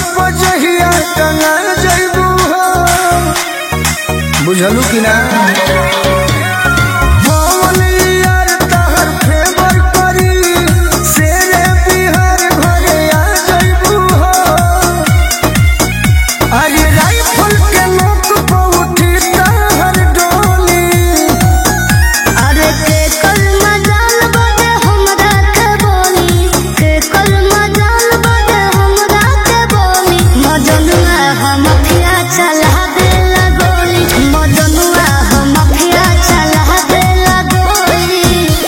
पजहिया टंगा जइबू हो बुझलू कि ना पवन यार तहर फेवर करी शेरे बिहार घरे आ जइबू हो अरे राइफल के नोक पर उठी तहर डोली अरे के कल मजाल बजे हमरा के बोली के कल मजाल बजे हमरा के बोली मजनुआ हम अखिया चला देला गोली मजनुआ हम अखिया चला देला गोली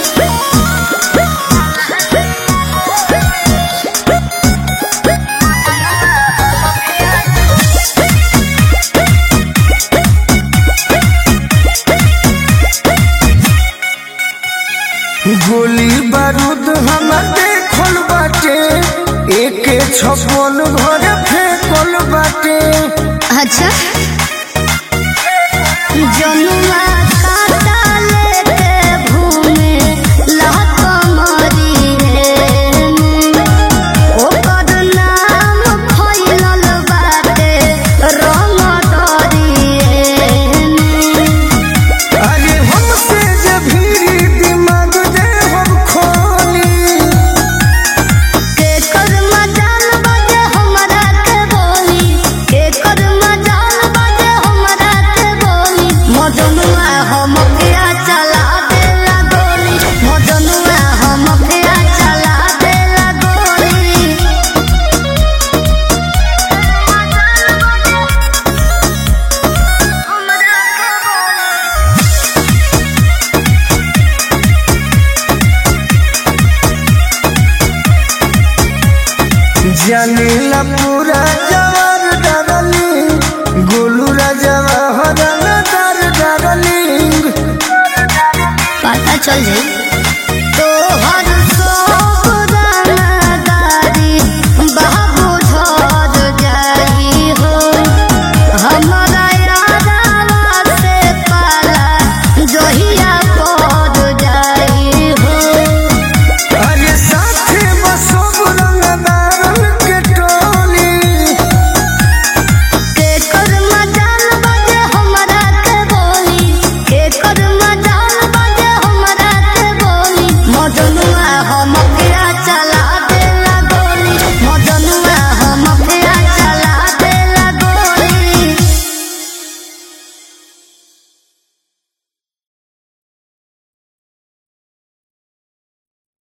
गोली बारूद हम देखल बाटे एके छप्पन घर फेंकल बाटे अच्छा जनुआ काटा लेके घूमे लहक मरी रे ओकर नाम फैलल बाटे रंग दरी रे अरे हमसे जे भीड़ी दिमाग दे हम खोली के कर मजाल बजे हमरा के बोली के कर मजाल बजे हमरा के बोली मजनुआ हम किया चला देला गोली मजनुआ हम किया चला देला गोली हमरा के बोली जानीला पूरा जवार डरली गोलू राजवा हरन दर डरली पता चल जाई